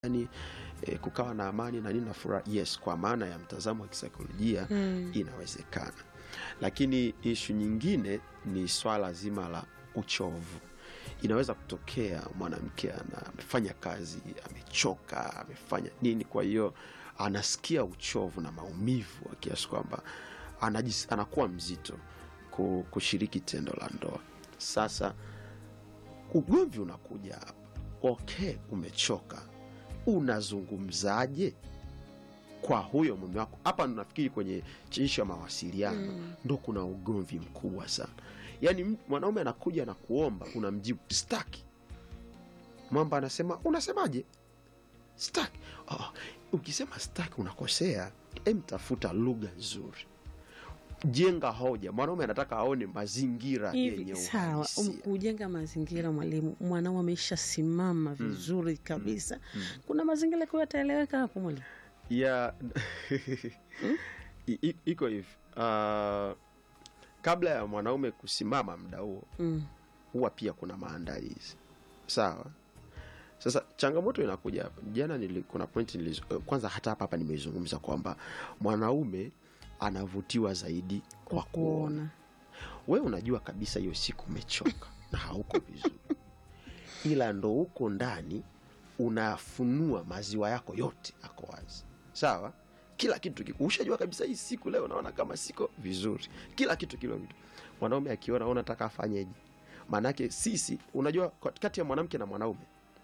yani e, kukawa na amani na nini na furaha yes kwa maana ya mtazamo wa kisaikolojia Mm. inawezekana lakini ishu nyingine ni swala zima la uchovu inaweza kutokea mwanamke ana- amefanya kazi amechoka amefanya nini kwa hiyo anasikia uchovu na maumivu wa kiasi kwamba anajis, anakuwa mzito ku- kushiriki tendo la ndoa sasa ugomvi unakuja hapa okay umechoka unazungumzaje kwa huyo mume wako hapa nafikiri kwenye ishu ya mawasiliano Mm. ndo kuna ugomvi mkubwa sana yaani m- mwanaume anakuja na kuomba unamjibu staki mwamba anasema unasemaje staki oh, ukisema staki unakosea em tafuta lugha nzuri jenga hoja mwanaume anataka aone mazingira yenye hivi sawa um, uhalisia. kujenga mazingira mwalimu mwanao amesha simama vizuri kabisa kuna mazingira kwa yataeleweka hapo mwalimu ya I- i- iko hivi uh, kabla ya mwanaume kusimama mda huo mm. huwa pia kuna maandalizi sawa sasa changamoto inakuja hapa jana nili, kuna point nilizo, eh, kwanza hata hapa hapa nimeizungumza kwamba mwanaume anavutiwa zaidi kwa kuona kuona we unajua kabisa hiyo siku umechoka na hauko vizuri ila ndo huko ndani unafunua maziwa yako yote ako wazi sawa kila kitu kiko ushajua kabisa hii siku leo naona kama siko vizuri kila kitu kilo vitu mwanaume akiona "Wewe unataka afanyeje maanake sisi unajua kwa- kati ya mwanamke na mwanaume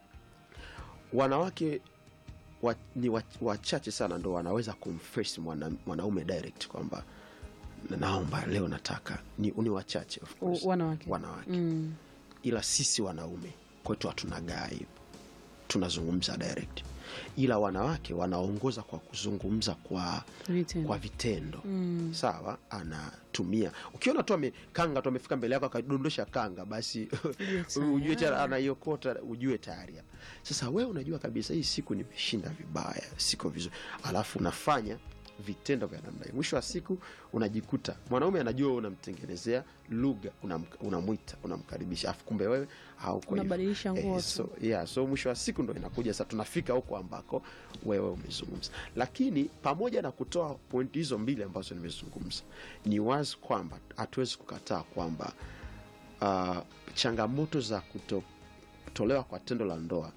wanawake wa, ni wa- wachache sana ndo wanaweza kumface mwana, mwanaume direct kwamba naomba leo nataka ni, ni wachache of course. U- wanawake wanawake mm. ila sisi wanaume kwetu hatunagaa hivyo tunazungumza direct ila wanawake wanaongoza kwa kuzungumza kwa Vitendo. kwa vitendo Mm. sawa anatumia ukiona tu amekanga tu amefika mbele yako akadondosha kanga basi tayari. ujue tayari anaiokota ujue tayari hapa sasa wewe unajua kabisa hii siku nimeshinda vibaya siko vizuri alafu unafanya vitendo vya namna hiyo mwisho wa siku unajikuta mwanaume anajua wewe unamtengenezea lugha unam- unamwita unamkaribisha afu kumbe wewe hauko hivyo. Unabadilisha nguo tu. so, yeah, so mwisho wa siku ndo inakuja sasa tunafika huko ambako wewe umezungumza lakini pamoja na kutoa pointi hizo mbili ambazo nimezungumza ni wazi kwamba hatuwezi kukataa kwamba uh, changamoto za kutotolewa kwa tendo la ndoa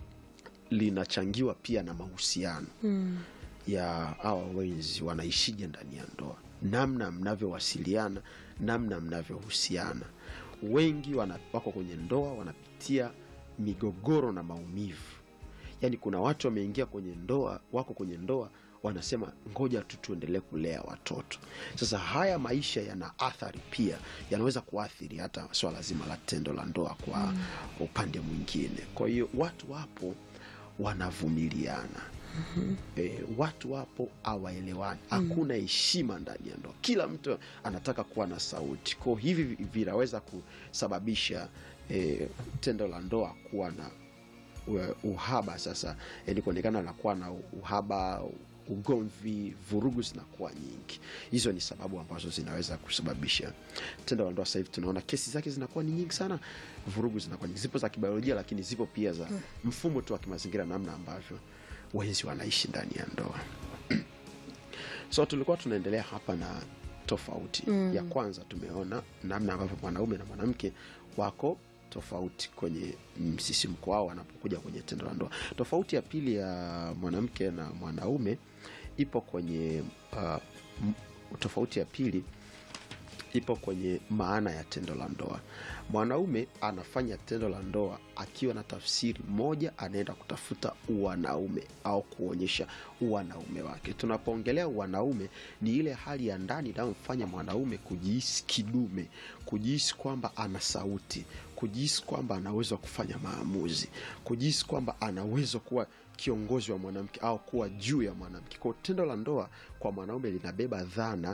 linachangiwa pia na mahusiano Mm. ya hawa wenzi wanaishije ndani ya ndoa namna mnavyowasiliana namna mnavyohusiana wengi wana, wako kwenye ndoa wanapitia migogoro na maumivu yaani kuna watu wameingia kwenye ndoa wako kwenye ndoa wanasema ngoja tu tuendelee kulea watoto sasa haya maisha yana athari pia yanaweza kuathiri hata swala zima la tendo la ndoa kwa mm. upande mwingine kwa hiyo watu wapo wanavumiliana e, watu wapo awaelewani hakuna heshima ndani ya ndoa kila mtu anataka kuwa na sauti ko hivi vi- vinaweza kusababisha e, tendo la ndoa kuwa na u- uhaba sasa yani kuonekana nakuwa na uhaba ugomvi vurugu zinakuwa nyingi hizo ni sababu ambazo zinaweza kusababisha tendo la ndoa sasa hivi tunaona kesi zake zinakuwa ni nyingi sana vurugu zinakuwa nyingi zipo za kibiolojia lakini zipo pia za mfumo tu wa kimazingira namna ambavyo wenzi wanaishi ndani ya ndoa so tulikuwa tunaendelea hapa na tofauti mm. ya kwanza tumeona namna ambavyo mwanaume na mwanamke wako tofauti kwenye msisimko wao wanapokuja kwenye tendo la ndoa tofauti ya pili ya mwanamke na mwanaume ipo kwenye uh, m- tofauti ya pili ipo kwenye maana ya tendo la ndoa mwanaume anafanya tendo la ndoa akiwa na tafsiri moja anaenda kutafuta uwanaume au kuonyesha uwanaume wake tunapoongelea uwanaume ni ile hali ya ndani inayomfanya mwanaume kujihisi kidume kujihisi kwamba ana sauti kujihisi kwamba anaweza kufanya maamuzi kujihisi kwamba anaweza kuwa kiongozi wa mwanamke au kuwa juu ya mwanamke kwao tendo la ndoa kwa mwanaume linabeba dhana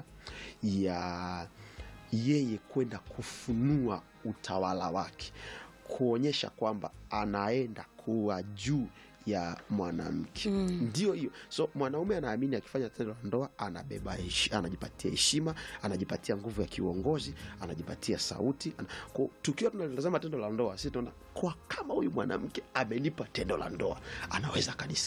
ya yeye kwenda kufunua utawala wake kuonyesha kwamba anaenda kuwa juu ya mwanamke ndio hiyo so mwanaume anaamini akifanya tendo la ndoa anabeba heshi- anajipatia heshima anajipatia nguvu ya kiuongozi anajipatia sauti ana, kwa, tukiwa tunalitazama tendo la ndoa si tunaona kwa kama huyu mwanamke amenipa tendo la ndoa anaweza akanisikia